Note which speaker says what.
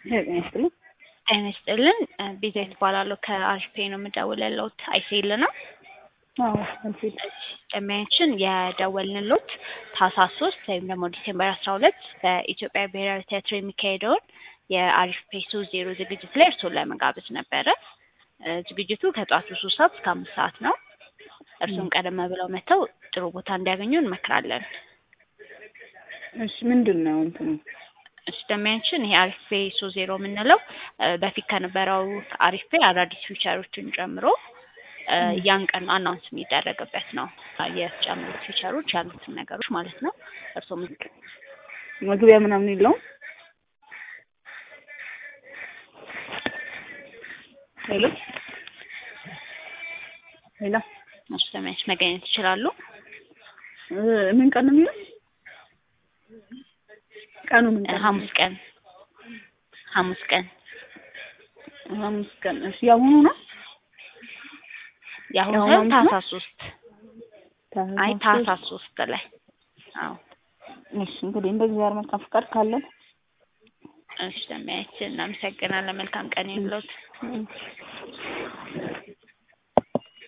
Speaker 1: ጤና ይስጥልኝ።
Speaker 2: ጤና ይስጥልን። ቤዛዊት እባላለሁ ከአሪፍ ፔ ነው የምደውልልዎት። አይሴል ነው
Speaker 1: አዎ አንቺ
Speaker 2: ደንበኛችን የደወልንልዎት ታህሳስ ሶስት ወይም ደግሞ ዲሴምበር አስራ ሁለት በኢትዮጵያ ብሔራዊ ቲያትር የሚካሄደውን የአሪፍ ፔ ሶስት ዜሮ ዝግጅት ላይ እርስዎን ለመጋበዝ ነበረ። እ ዝግጅቱ ከጠዋቱ ሶስት ሰዓት እስከ አምስት ሰዓት ነው። እርስዎም ቀደም ብለው መጥተው ጥሩ ቦታ እንዲያገኙ እንመክራለን።
Speaker 1: እሺ ምንድን ነው እንትኑ?
Speaker 2: እሺ ደንበኛችን ይሄ አሪፍ ፔ ሶስት ዜሮ የምንለው እ በፊት ከነበረው አሪፍ ፔ አዳዲስ ፊቸሮችን ጨምሮ እ ያን ቀን አናውንስ የሚደረግበት ነው። የተጨመሩት ፊቸሮች ያሉትን ነገሮች ማለት ነው። እርስዎም
Speaker 1: መግቢያ ምናምን የለውም? ሄሎ ሄሎ
Speaker 2: እሺ ደንበኛችን መገኘት ይችላሉ።
Speaker 1: እ ምን ቀን ነው የሚለው? ቀኑ ምን
Speaker 2: እ
Speaker 1: ቀን?
Speaker 2: ሐሙስ ቀን ሐሙስ ቀን
Speaker 1: ሐሙስ ቀን። እሺ ያሁኑ ነው?
Speaker 2: የአሁኑ
Speaker 1: የአሁኑ
Speaker 2: ሳይሆን
Speaker 1: ሐሙስ ነው?
Speaker 2: ታህሳስ ሶስት አይ ታህሳስ ሶስት ላይ አዎ
Speaker 1: እሺ እንግዲህ እንደ እግዚአብሔር መልካም ፍቃድ ካለን
Speaker 2: እሺ ደንበኛችን እናመሰግናለን። መልካም ቀን ይሁንልዎት።
Speaker 1: እሺ